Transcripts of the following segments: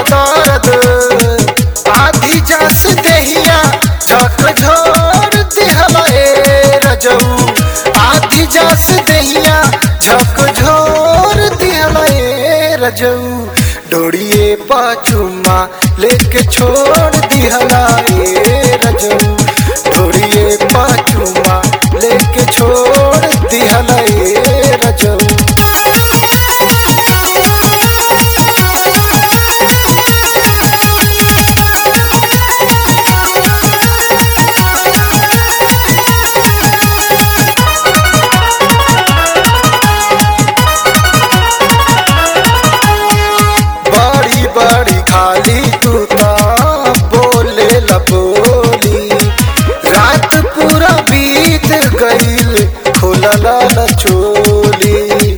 दर्द आधी जस देहिया झक झोर दिहला ए रजऊ आधी जस देहिया झक झोर दिहला ए रजऊ डोरिए पाचुमा लेके छोड़ दिहला ए रजऊ डोरिए पाचुमा लेके छोड़ दिहला ए रजऊ बड़ी बड़ी खाली तू ता बोले ला बोली रात पूरा बीत गईल खोलला ला चोली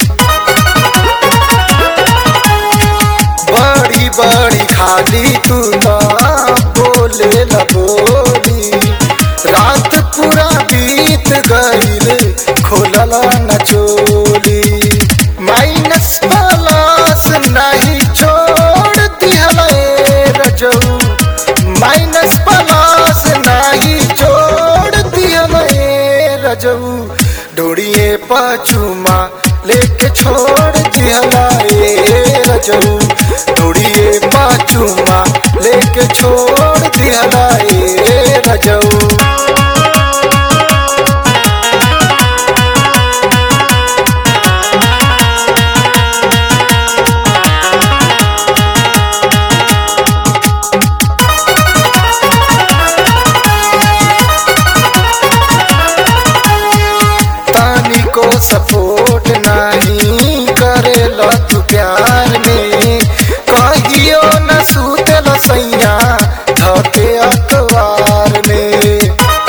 बड़ी बड़ी खाली तू ता बोले ला बोली रात पूरा बीत गईल खोलला न चोली माइनस प्लस नहीं छोड़ दिहला ए रजऊ माइनस प्लस नहीं छोड़ दिहला ए रजऊ डोरिए पाचुमा लेके छोड़ दिहला ए रजऊ डोरिए पाचुमा लेके छोड़ दिहला ए रजऊ तानी को सपोर्ट नहीं करेला तू प्यार में कहियो न सूतल सैया धके अखबार में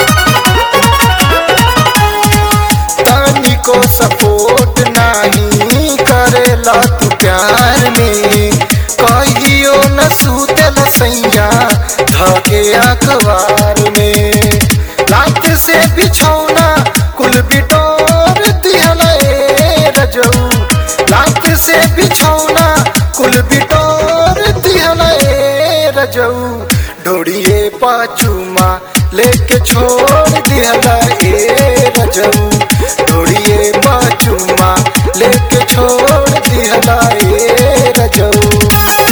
तानी को सपोर्ट नहीं करेला तू प्यार में कहियो न सूतल सैया धके अखबार में लात से बिछौना कुल बिटोर दिहला ए रजऊ लात से बिछौना कुल बिटोर दिहला ए रजऊ डोरिए पाचुमा लेके छोड़ दिहला ए रजऊ डोरिए पाचुमा लेके छोड़ दिहला ए रजऊ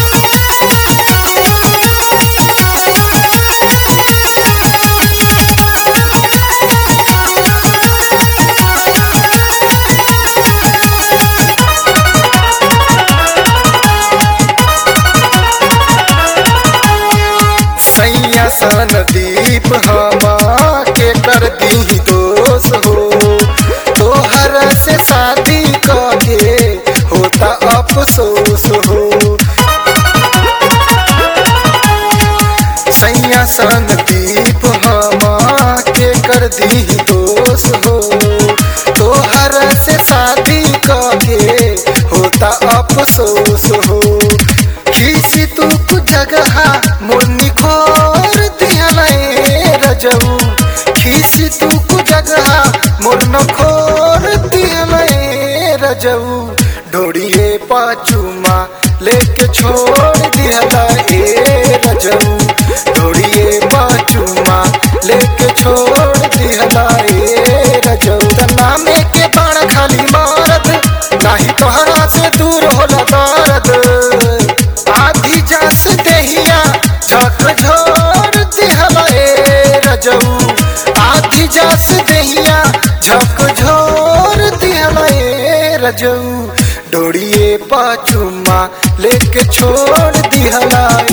सैया सन दीप हमा के कर दी दोष हो तोहर से शादी के होता अफसोस हो सैया सन दीप हमा के कर दी दोष हो तोहर से शादी के होता अफसोस हो खीसी तू कुछ जगह मुन्नी खोर दिहला ए रजऊ खीसी तू कुछ जगह मुन्न खोर दिहला ए रजऊ डोरिए पाचुमा लेके छोड़ दिहला ए रजऊ डोरिए पाचुमा लेके छोड़ दिहला ए रजऊ तना में के बाण खाली मारत नाही तोहरा से दूर होला दर्द आधी जस देहिया झक झोर दिहला ए रजऊ आधी जस देहिया झक झोर दिहला ए रजऊ डोरिए पाचुमा लेके छोड़ दिहला